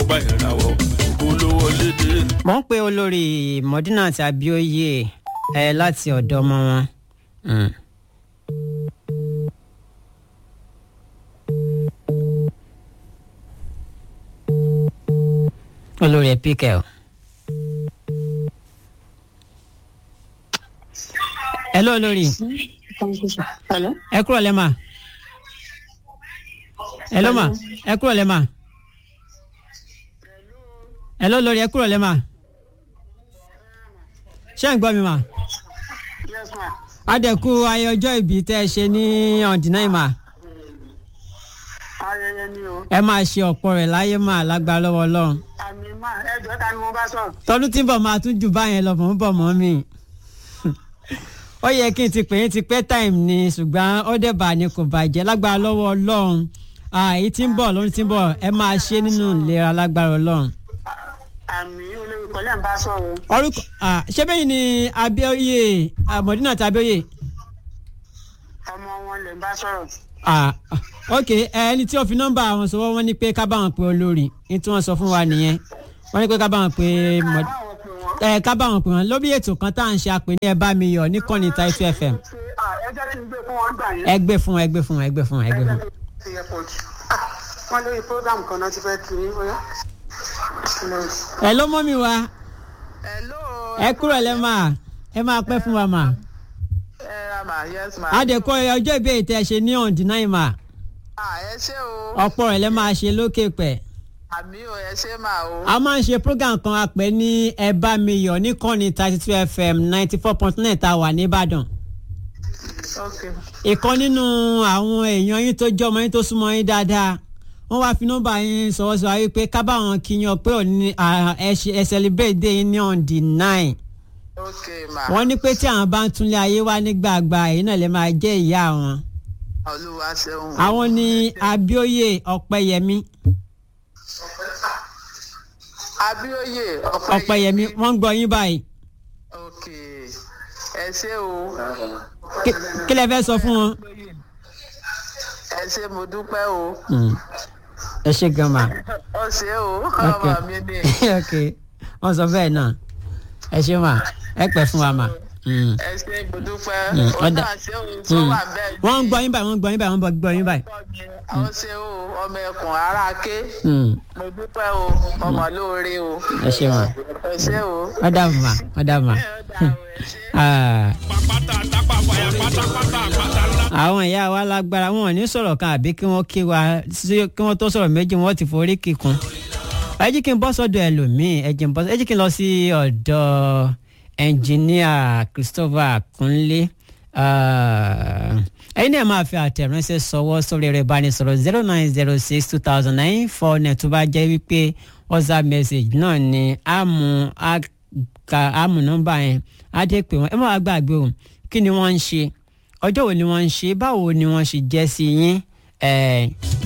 ọba ìràwọ̀ olówó lédè. mo ń pe olórí Modinat Abioye ẹ láti ọ̀dọ̀ ọmọ wọn. Mm. olórí ẹ píkẹ o. hello olórí Hello? ẹ kúrò lẹ́mà. hello ma ẹ kúrò lẹ́mà. hello olórí ẹ kúrò lẹ́mà. ṣé ń gbọ́ mi mà. Yes, ma. adẹ̀kú ayé ọjọ́ ìbí tẹ́ ẹ ṣe ní ọ̀dínà ìmà Ayẹyẹ ni o. ẹ máa ṣe ọ̀pọ̀ rẹ̀ láyé mà lágbára lọ́wọ́ ọlọ́run. Àmì ma, ẹjọ́ ta ni mo bá sọ̀rọ̀? tọdún tí ń bọ̀ máa tún jù báyẹn lọ mọ̀ ń bọ̀ mọ́ mi. ó yẹ kí n ti pè é ti pẹ́ time ni ṣùgbọ́n ó dẹ̀ bà ní kò bàjẹ́ lágbára lọ́wọ́ ọlọ́run èyí tí ń bọ̀ lórí tí ń bọ̀ ẹ máa ṣe nínú ìlera lágbára ọlọ́run. Àmì olórí kọ́lẹ́ ń bá sọ̀rọ̀. orúkọ ah, ṣé bẹ́yìn ni Abíóyè ah, Modinat Abíóyè. Ọmọ wọn lè ń bá sọ̀rọ̀. Ah, ah, ok ẹni tí ó fi nọ́mbà àwọn sọ wọ́n ní pé ká bá wọn pe olórí ní tí wọ́n sọ fún wa nìyẹn wọ́n ní pé ká bá wọn pe Mod- Báwo pè wọ́n? ẹ ká bá wọn pè wọn lórí ètò kan tá à ń ṣe àpè ní ẹ bá mi yọ ní kọ́ni Title FM Ṣé, ah, ẹ jẹ́ kí n gbé fún wọn gbà yẹn. ẹ gbé fún ẹ gbé fún ẹ gbé fún ẹ gbé fún. Ṣé yẹ pọ̀ jù? Ah, Wọ́n lórí program kan náà ti fẹ́ kiri bóyá. ẹ ló mọ́ mi wá hello. ẹ kúrò lẹ́ máa ẹ máa pẹ́ fún wa mà. ẹ ra ma yes ma. adẹ̀kọ́ ọjọ́ ìbéèrè tẹ́ ṣe ní ọ̀dínà ìmà ah ẹ ṣé o. ọ̀pọ̀ rẹ̀ lẹ́ máa ṣe lókè pẹ̀. àmì o ẹ ṣé ma o. a máa ń ṣe program kan a pè ní ẹ bá mi yọ ní kọ́ni thirty two fm ninety four point nine tá a wà nìbàdàn. ok ìkan nínú àwọn èèyàn yín tó jẹ́ ọmọ yín tó súnmọ́ yín dáadáa wọ́n wá fi nọ́mbà yín sọ̀rọ̀ sọ̀rọ̀ wípé ká bá wọn kíyan pé òní ah, ẹ ṣe- ẹ celebrate day yín ní on the nine ok ma. wọ́n ní pé tí àwọn bá ń túnlé ayé wá nígbàgbà èyí náà lè máa jẹ́ ìyá wọn. olúwa ṣeun. àwọn ní Abíóyè Ọpẹ́yẹmí abíóyè Ọpẹ́yẹmí wọ́n ń gbọ́ yín báyìí ok ẹ ṣé o. Kí- kí lẹ fẹ́ sọ fún wọn. ẹ ṣé mo dúpẹ́ o. Mm. ẹ ṣe gan ma ó ṣé o. Ok. ọmọ mi ni. ok wọ́n sọ bẹ́ẹ̀ náà ẹ ṣe ma ẹ pẹ́ fún wa ma. Mm. ẹ ṣé mo dúpẹ́. Mm, ó ọ̀dà. náà ṣé o tó Mm. wà bẹ́ẹ̀. wọ́n ń gbọ́ yín báyìí wọ́n ń gbọ́ yín báyìí wọ́n ń gbọ́ yín báyìí. ó ṣé o ọmọ ẹkùn ara ké. Mm. mo dúpẹ́ o ọmọ lóore o. ẹ ṣe ma ẹ ṣé o. wọ́n dàbọ̀ ma wọ́n dàbọ̀ ma. ẹ ó dà o ẹ ṣé. Ah, pàpàtà tápà fàyà pátápátá àpáta ńlá. àwọn ìyá wa lágbára wọn ò ní sọ̀rọ̀ kan àbí kí wọ́n kí wa sí- kí wọ́n tó sọ̀rọ̀ méjì wọ́n ti forí kíkun. ẹ jí kí n bọ́ sọ́dọ̀ ẹlòmíì ẹ jí n bọ́ ẹ jí kí n lọ sí ọ̀dọ̀ ẹnjìníà Christopher Kunle Ah, ẹ̀yin náà máa fi àtẹ̀ránṣẹ́ sọwọ́ sórí ẹ̀rọ ìbánisọ̀rọ̀ zero nine zero six two thousand nine four net tó bá jẹ́ wípé WhatsApp message náà ni àmú àka àmú nọ́mbà yẹn á dé pé wọ́n ẹ má wá gbàgbé o kí ni wọ́n ń ṣe ọjọ́ wo ni wọ́n ń ṣe báwo ni wọ́n ṣe jẹ́ sí yín ẹ̀